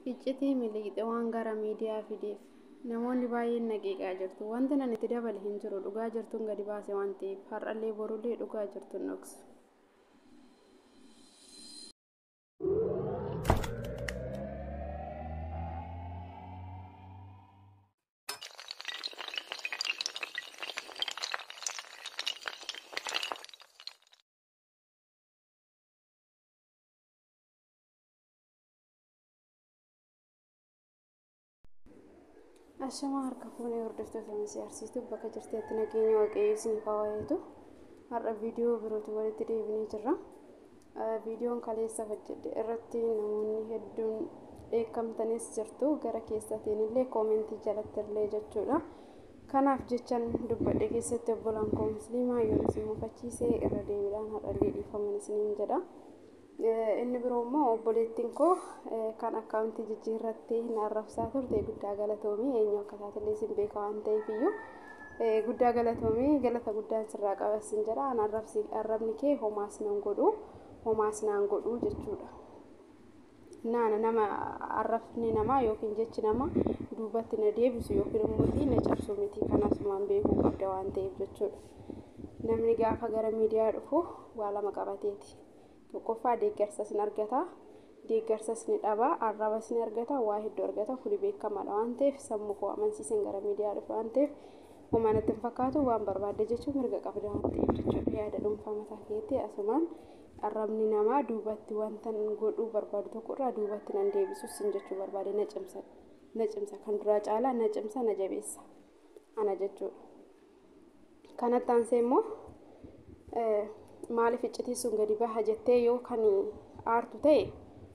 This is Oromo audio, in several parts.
iccitii miliqxe waan gara miidiyaa fideef namoonni baay'een nageeqaa jirtu wanti nan itti dabale hin jiru dhugaa jirtuun gadi baase waan ta'eef har'allee borullee dhugaa jirtuun dhoksu. Ashamaa harka fuunee hordoftoota misii arsiistuu bakka jirteetti nageenya waaqayyoo isiniif haa waa'eetu har'a viidiyoo birootu walitti deebinee jirra. Viidiyoon kaleessa hojjedhe irratti namoonni hedduun dheekkamtanis jirtu gara keessatiin illee koomentii jalatti illee jechuudha. Kanaaf jechan dubbadhe keessatti obbolaan koo musliimaa yoo isin mufachiisee irra deebiidhaan har'allee dhiifaman isiniin jedha. inni biroo immoo obboleettiin koo kan akkaawuntii jijjiirratti hin arrabsaa turte guddaa galatoomii eenyu akka taatellee isin beeka waan ta'eef iyyuu guddaa galatoomii galata guddaan sirraa qabassin jedha an arrabni kee homaas nan godhu homaas naan godhu jechuudha. Naana nama arrabni namaa yookiin jechi nama duubatti na deebisu yookiin immoo na cabsu miti kanasumaan beekuu qabda waan ta'eef jechuudha. Namni gaafa gara miidiyaa dhufu waa lama qabateeti. tokkoffaa deeggarsas ni argata deeggarsas ni dhaba arrabas ni argata waa hedduu argata kuni beekamaadha waan ta'eef sammuu koo amansiisan gara miidiyaa dhufe waan ta'eef homaanatti hin fakkaatu waan barbaadde jechuun mirga qabda waan ta'eef jechuudha yaada dhuunfaa mataa keetti asumaan arrabni namaa duubatti wanta godhuu barbaadu tokkorraa duubatti nan deebisus hin jechuu barbaade na cimsa na cimsa kan duraa caalaa na cimsa na jabeessa ana jechuudha kanatti aansee immoo maaliif iccitii sun gadi baha jettee yoo kan aartu ta'e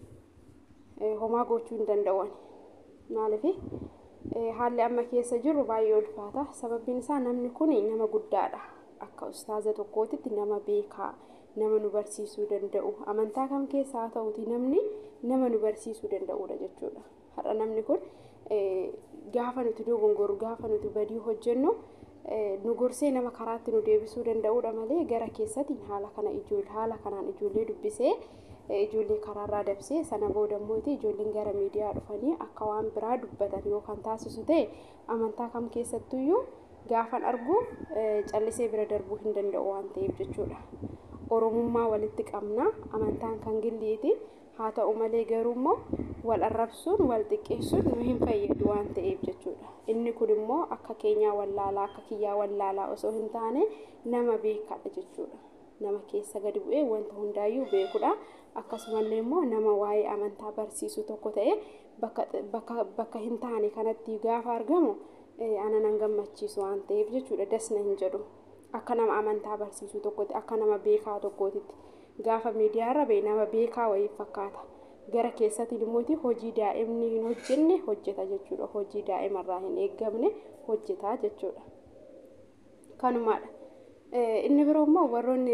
homaa gochuu hin danda'an maaliif haalli amma keessa jirru baay'ee ulfaata sababbiin isaa namni kun nama guddaadha akka ustaaza tokkootitti nama beekaa nama nu barsiisuu danda'u amantaa kam keessa haa ta'uti namni nama nu barsiisuu danda'udha jechuudha har'a namni kun gaafa nuti dogongoru gaafa nuti badii hojjennu nu gorsee nama karaatti nu deebisuu danda'udha malee gara keessatiin haala kana ijoollee haala kanaan ijoollee dubbisee ijoollee karaarraa dabsee sana booda immoo ijoolleen gara miidiyaa dhufanii akka waan biraa dubbatan yookaan taasisu ta'e amantaa kam keessattuyyuu gaafan argu callisee bira darbuu hin danda'u waan ta'eef jechuudha. Oromummaa walitti qabna amantaan kan gilliiti haa ta'u malee garuu immoo wal arrabsuun wal xiqqeessuun nu hin fayyadu waan ta'eef jechuudha. Inni kun immoo akka keenyaa wallaalaa akka kiyyaa wallaalaa osoo hin taane nama beekadha jechuudha. Nama keessa gadi bu'ee wanta hundaayyuu beekudha. Akkasumallee immoo nama waa'ee amantaa barsiisu tokko ta'e bakka hin taane kanatti gaafa argamu ana nan gammachiisu waan ta'eef jechuudha. Dasna hin jedhu. Akka nama amantaa barsiisu tokkotti akka nama beekaa tokkootitti gaafa miidiyaarra ba'e nama beekaa wayii fakkaata. gara keessatiin immoo hojii daa'imni hin hojjenne hojjeta jechuudha. Hojii daa'imarraa hin eeggamne hojjeta jechuudha. Kanumaadha. Inni biroo immoo warroonni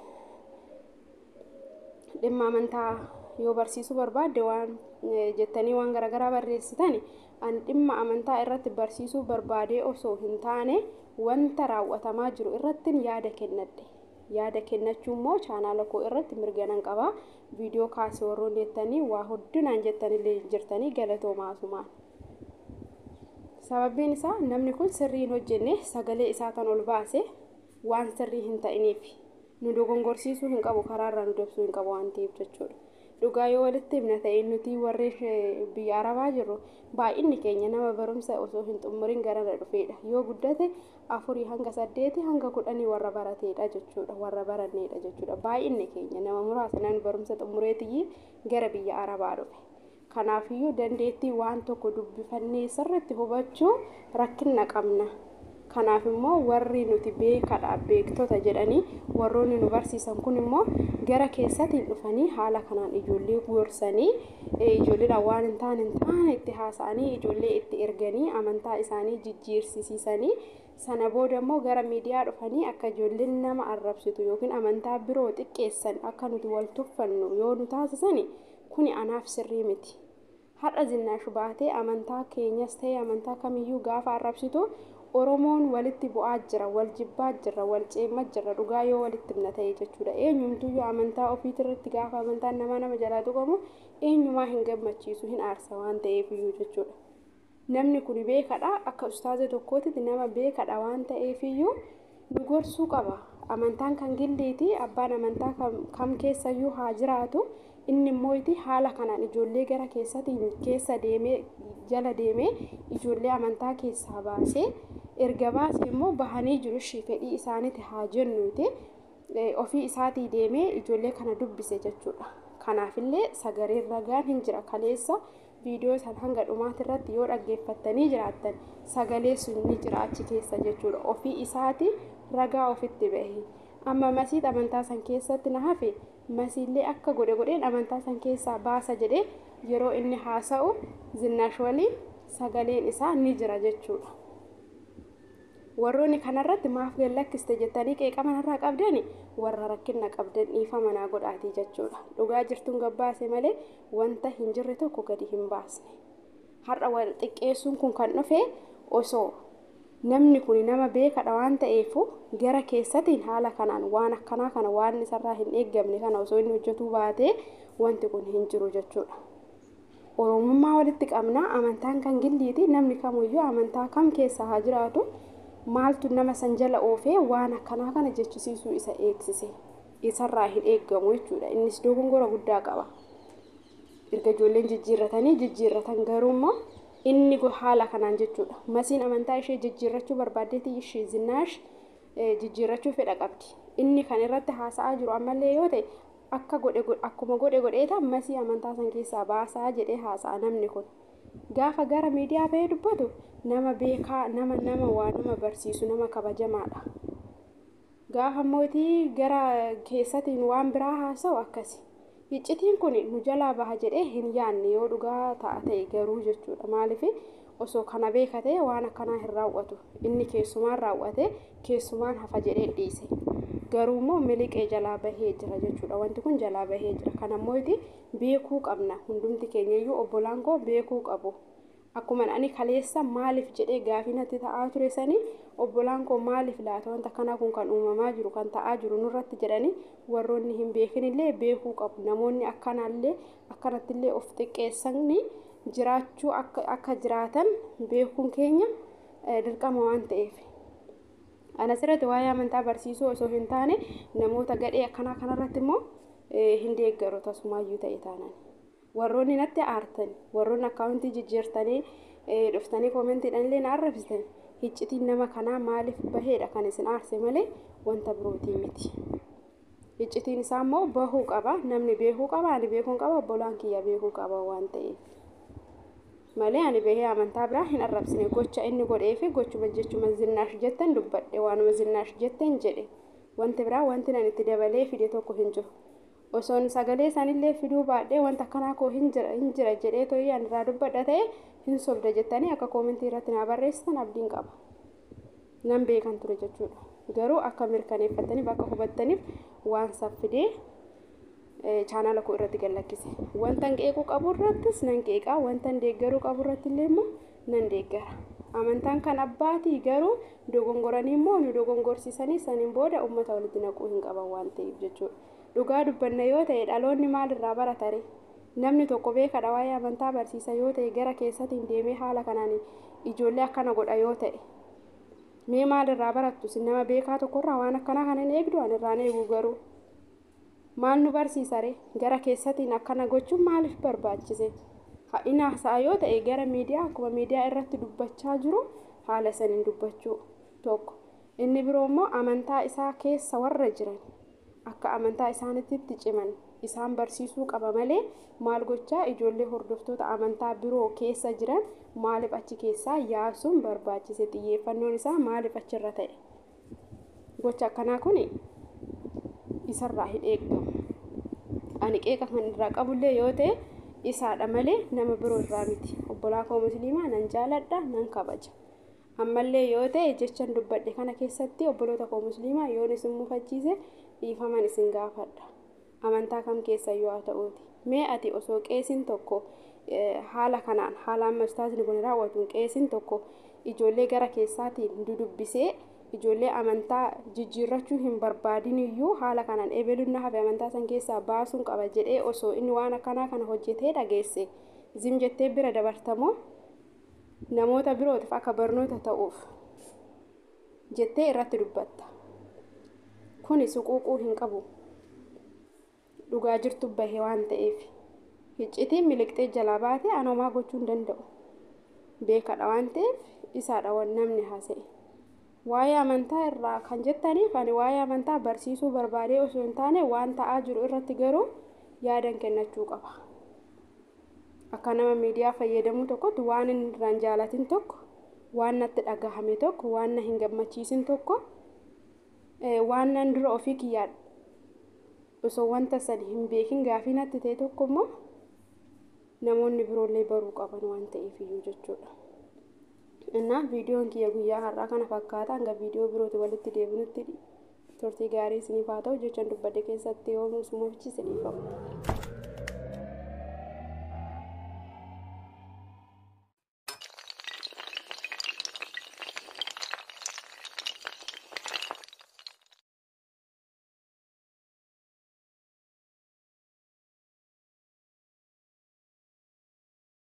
dhimma amantaa yoo barsiisuu barbaadde waan jettanii waan garaagaraa barreessitan ani dhimma amantaa irratti barsiisuu barbaadee osoo hin taane wanta raawwatamaa jiru irratti yaada kennadhe. yaada kennachuu immoo chaanaala koo irratti mirga nan qaba viidiyoo kaasee warroon jettanii waa hundinaan jettanillee jirtanii galatoomaa asumaan sababbiin isaa namni kun sirrii hin hojjenne sagalee isaa kan ol baase waan sirrii hin ta'iniif nu dogongorsiisuu hin qabu karaarraa nu dabsuu hin qabu waan ta'eef jechuudha dhugaa yoo walitti himna ta'e nuti warri biyya arabaa jirru baay'inni keenya nama barumsa osoo hin xumurin garana dhufeedha yoo guddate afurii hanga saddeeti hanga kudhanii warra barateedha jechuudha warra baranneedha jechuudha baay'inni keenya nama muraasa namni barumsa xumureetiyyi gara biyya arabaa dhufe kanaafiyyuu dandeettii waan tokko dubbifannee sirriitti hubachuu rakkina qabna kanaaf immoo warri nuti beekadha beektota jedhanii warroonni nu barsiisan kun immoo gara keessatiin dhufanii haala kanaan ijoollee gorsanii ijoolleedhaan waan hin taane hin taane itti haasa'anii ijoollee itti erganii amantaa isaanii jijjiirsisiisanii sana booda immoo gara miidiyaa dhufanii akka ijoolleen nama arrabsitu yookiin amantaa biroo xiqqeessan akka nuti wal tuffannu yoo nu taasisan kuni anaaf sirrii miti. Har'a zinnaashu baatee amantaa keenyas ta'e amantaa kamiyyuu gaafa arrabsitu Oromoon walitti bu'aa jira, wal jibbaa jira, wal ceemaa jira dhugaa yoo walitti himna ta'e jechuudha. Eenyumtuyyuu amantaa ofiitirratti gaafa amantaan nama nama jalaa tuqamu eenyumaa hin gammachiisu hin aarsa waan ta'eef iyyuu jechuudha. Namni kun beekadha akka ustaaza tokkootitti nama beekadha waan ta'eef iyyuu nu gorsuu qaba. Amantaan kan gilliiti abbaan amantaa kam keessayyuu haa jiraatu inni immoo itti haala kanaan ijoollee gara keessatiin keessa deemee jala deemee ijoollee amantaa keessaa baasee erga baasee immoo bahanii jiru ishii fedhii isaaniiti haa jennuuti ofii isaatii deemee ijoollee kana dubbise jechuudha. Kanaafillee sagaleen ragaan hin jira kaleessa viidiyoo san hanga dhumaati irratti yoo dhaggeeffattanii jiraattan sagalee sun ni jira achi keessa jechuudha. Ofii isaati ragaa ofitti bahe. Amma masiit amantaa san keessatti na hafe masiillee akka godhe godheen amantaa san keessaa baasa jedhee yeroo inni haasa'u zinnash waliin sagaleen isaa ni jira jechuudha. Warroonni kanarratti maaf gallakkiste jettanii qeeqama irraa qabdani warra rakkina qabdan dhiifama naa godhaatii jechuudha. Dhugaa jirtuun gabbaase malee wanta hin jirre tokko gadi hin baasne. Har'a wal xiqqeessuun kun kan dhufe osoo namni kun nama beekadha waan ta'eef gara keessatiin haala kanaan waan akkanaa kana waan isarraa hin eeggamne kana osoo inni hojjetuu baatee wanti kun hin jiru jechuudha. Oromummaa walitti qabnaa amantaan kan gilliiti namni kamuyyuu amantaa kam keessa haa jiraatu maaltu nama san jala oofee waan akkanaa kana jechisiisuu isa eegsise isarraa hin eeggamu jechuudha innis dogongora guddaa qaba. Erga ijoolleen jijjiirratanii jijjiirratan garuu immoo inni haala kanaan jechuudha. Masiin amantaa ishee jijjiirrachuu barbaaddeeti ishee zinnaash jijjiirrachuu fedha qabdi. Inni kan irratti haasa'aa jiru ammallee yoo ta'e akka godhe akkuma godhe godheeta masii amantaa san keessaa baasaa jedhee haasa'a namni kun. Gaafa gara miidiyaa bahee dubbatu nama beekaa nama nama waa nama barsiisu nama kabajamaadha. Gaafa mootii gara keessatiin waan biraa haasa'u akkasi. Iccitiin kun nu jalaa baha jedhee hin yaanne yoo dhugaa ta'a ta'e garuu jechuudha. Maaliif osoo kana beeka ta'e waan akkanaa hin raawwatu. Inni keessumaan raawwate keessumaan hafa jedhee dhiise. Garuu immoo miliqee jalaa bahee jira jechuudha. Wanti kun jalaa bahee jira. Kanammoo beekuu qabna. Hundumti keenyayyuu obbolaan koo beekuu qabu. Akkuma ani kaleessa maaliif jedhee gaafii natti ta'aa ture sanii obbolaan koo maaliif laata wanta kanaa kun kan uumamaa jiru kan ta'aa jiru nurratti jedhanii warroonni hin beekinillee beekuu qabu. Namoonni akkanallee akkanattillee of xiqqeessanii jiraachuu akka jiraatan beekuun keenya dirqama waan ta'eef. Anas irratti waa'ee amantaa barsiisuu osoo hin taane namoota gadhee akkanaa kanarratti immoo hin deeggaru tasumaayyuu ta'e taanan. Warroonni natti aartan warroonni akkaawuntii jijjiirtanii dhuftanii koomentiidhaan illee na arrabsitan iccitiin nama kanaa maaliif baheedha kan isin aarse malee wanta birootii miti. Iccitiin isaa immoo bahuu qaba namni beekuu qaba ani beekuun qaba obbolaan kiyya beekuu qaba waan ta'eef. Malee ani bahee amantaa biraa hin arrabsine gocha inni godhee fi gochuma jechuma zinnaash jetten dubbadhe waanuma zinnaash jetten jedhe wanti biraa wanti nan itti dabalee fide tokko hin jiru. Osoon sagalee sanillee fiduu baadhee wanta akkanaa koo hin jira hin jira jedhee to'ii ani irraa dubbadha ta'e hin sobda jettanii akka koomentii irratti naa barreessitan abdiin qaba. Nan beekan ture jechuudha. Garuu akka mirkaneeffataniif akka hubattaniif waan saffidee chaanala koo irratti gallakkise. Wanta qeequu qabu irrattis nan qeeqaa wanta deeggaruu qabu irratti illee immoo nan deeggara. Amantaan kan abbaatii garuu dogongoranii immoo nu dogongorsiisanii saniin booda uummata walitti naquu hin qaban waan ta'eef jechuudha. Dhugaa dubbanna yoo ta'e dhaloonni maalirraa baratare namni tokko beekadha waa'ee amantaa barsiisa yoo ta'e gara keessatiin deemee haala kanaan ijoollee akkana godha yoo ta'e mee maalirraa barattu sin nama beekaa tokkorraa waan akkanaa kana hin eegdu an irraan eegu garuu maal nu barsiisare gara keessatiin akkana gochuun maaliif barbaachise inni haasa'a yoo ta'e gara miidiyaa akkuma miidiyaa irratti dubbachaa jiru haala saniin dubbachuu tokko inni biroo immoo amantaa isaa keessa warra jiran akka amantaa isaanitti ciman isaan barsiisuu qaba malee maal gochaa ijoollee hordoftoota amantaa biroo keessa jiran maaliif achi keessaa yaasuun barbaachise xiyyeeffannoon isaa maaliif achirra ta'e gocha akkanaa kun isarraa hin eeggamu ani qeeqa kan irraa qabullee yoo ta'e isaadha malee nama biroo irraa miti obbolaa koo musliimaa nan jaaladha nan kabaja ammallee yoo ta'e jechan dubbadhe kana keessatti obboloota koo musliimaa yoon isin mufachiise dhiifaman isin gaafadha amantaa kam keessa yoo haa ta'uuti mee ati osoo qeesin tokko haala kanaan haala amma ustaasni kun raawwatuun qeesin tokko ijoollee gara keessaatiin dudubbisee ijoollee amantaa jijjiirrachuu hin barbaadin iyyuu haala kanaan ebeluun na hafe amantaa san keessaa baasuun qaba jedhee osoo inni waan akkanaa kana hojjetee dhageesse zim jettee bira dabartamoo namoota birootiif akka barnoota ta'uuf jettee irratti dubbatta kuni suquuquu hin qabu dhugaa jirtu bahe waan ta'eef iccitiin miliqxee jalaa baate anomaa gochuu hin danda'u beekadha waan ta'eef isaadha waan namni haasa'e waa'ee amantaa irraa kan jettaniif ani waa'ee amantaa barsiisuu barbaadee osoo hin taane waan ta'aa jiru irratti garuu yaadan kennachuu qaba akka nama miidiyaa fayyadamuu tokkotti waan inni irraan jaalatin tokko waan natti dhagahame tokko waan na hin gammachiisin tokko waan nan dura ofii kiyyaadha osoo wanta san hin beekin gaafii natti ta'e tokko immoo namoonni biroollee baruu qaban waan ta'eef iyyuu jechuudha. Innaa viidiyoon kiyya guyyaa har'aa kana fakkaata hanga viidiyoo birooti walitti deebinutti turtii gaarii isiniif haa ta'u jechaan dubbadde keessatti yoo muufchise dhiifamu.